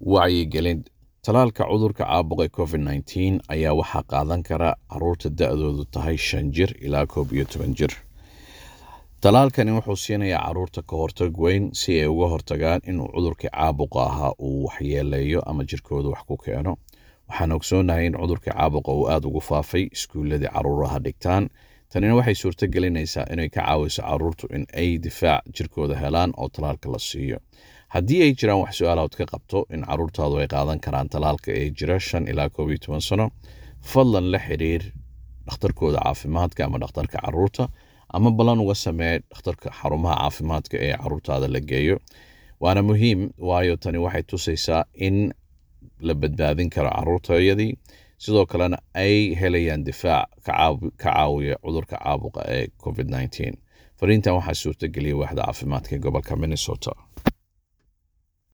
wacyigelin talaalka cudurka caabuqa covid nteen ayaa waxaa qaadan kara caruurta da-doodu tahay shan jir ilaa koob iyo toban jir talaalkani wuxuu siinayaa caruurta ka hortag weyn si ay uga hortagaan inuu cudurkii caabuqa ahaa uu waxyeeleeyo ama jirkooda wax ku keeno waxaan ogsoonahay in cudurkii caabuqa uu aada ugu faafay iskuuladii caruuraha dhigtaan tanina waxay suurto gelinaysaa inay ka caawiso caruurtu in ay difaac jirkooda helaan oo talaalka la siiyo haddii ay jiraan wax su-aalahood ka qabto in caruurtaadu ay qaadan karaan talaalka ee jira shan ilaa koob iyo toban sano fadlan la xiriir dhakhtarkooda caafimaadka ama dhakhtarka caruurta ama ballan uga samee dhakhtarka xarumaha caafimaadka ee caruurtaada la geeyo waana muhiim waayo tani waxay tusaysaa in la badbaadin karo caruurtayadii sidoo kalena ay helayaan difaac ka caawiya cudurka caabuqa ee covid nteen fariintan waxaa suurtageliyay waaxda caafimaadka ee gobolka minnesota